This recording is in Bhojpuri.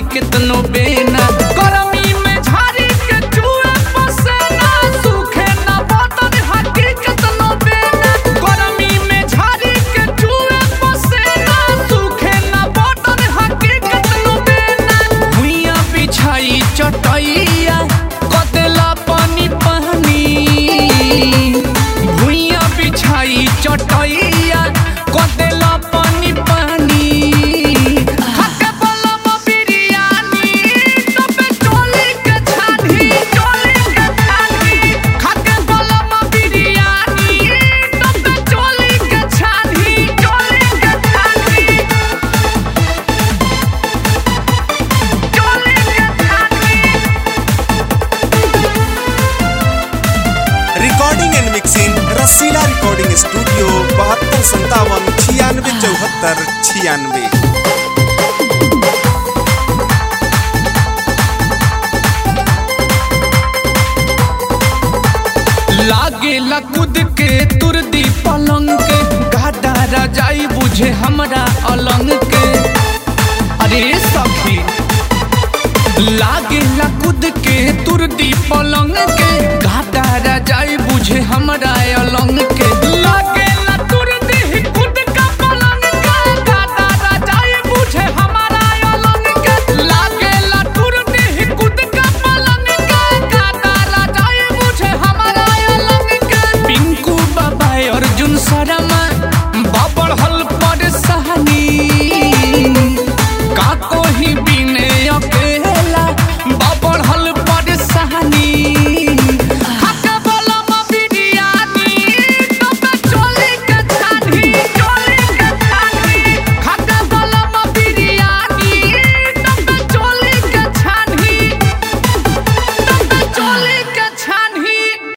केतनो बेना गरमी में झाड़ी के चूहे पसेना सूखे ना बदन हाकी केतनो बेना गरमी में झाड़ी के चूहे पसेना सूखे ना बदन हाकी केतनो बेना भुइया बिछाई चटैया कदेला पानी पानी भुइया बिछाई चटैया कदेला पानी पानी खाके बलम बिरयानी तबे चोली के छानी चोली के छानी खाके बलम बिरयानी तबे चोली के छानी चोली के छानी चोली के छानी recording and mixing Rasila recording studio बहत्तर संतावन छियानवे चौहत्तर छियानवे लागे कूद के तुर दी पलंग के गादा रजाई बुझे हमरा अलंग के अरे सखी लागे कूद के तुर दी पलंग